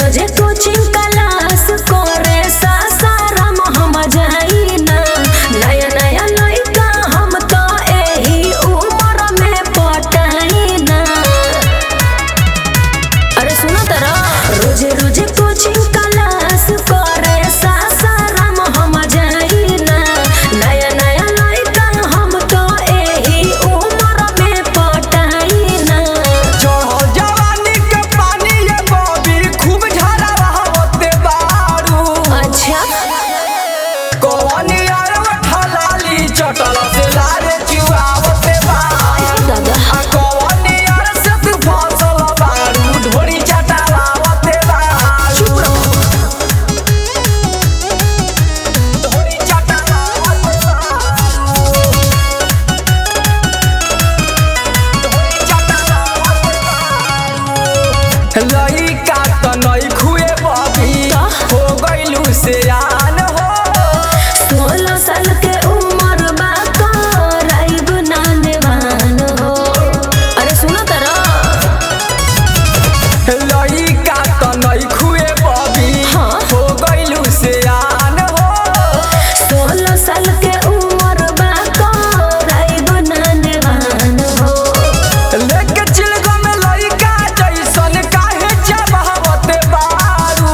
रोजे coaching class करे सासाराम हम जाइना नया नया लइका हम तो एही उम्र में पटाइना अरे सुनो तरा रोजे रोजे कोचिंग क्लास करे सासाराम हम जाइना नया नया लइका हम तो एही उम्र में पटाइना चढ़ल जवानी के पानी ये बॉबी खूब झरा रहते बारू अच्छा कौन यार ठलाली चटल से लारे चुआवते बारू दादा आ कौन यार से तू फसल बारू ढोरी चटावावते बारू ढोरी चटावावते बारू ढोरी चटावावते बारू लइका त नई खुए बबी हो गइलू से आन हो सोलह साल के उम्र बा कराइब नानवान हो अरे सुनो तरा लइका त नई खुए बबी हाँ। हो गइलू से आन हो सोलह साल के उम्र बा कराइब नानवान हो लेके चिलगो में लइका जैसन काहे चबावते बारू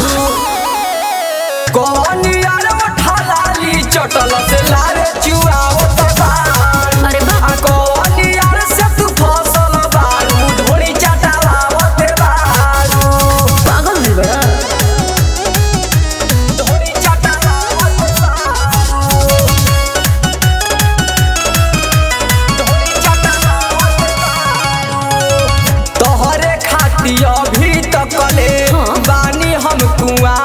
कौन यार ठलाली चटल से लारे चुआवत बारू अरे बा आ कौन यार से तू फसल बारू ढोरी चटावावते बारू पागल है बड़ा ढोरी चटावावते बारू ढोरी चटावावते बारू तोहरे खातिर अभी तक ले हाँ। बानी हम कुआं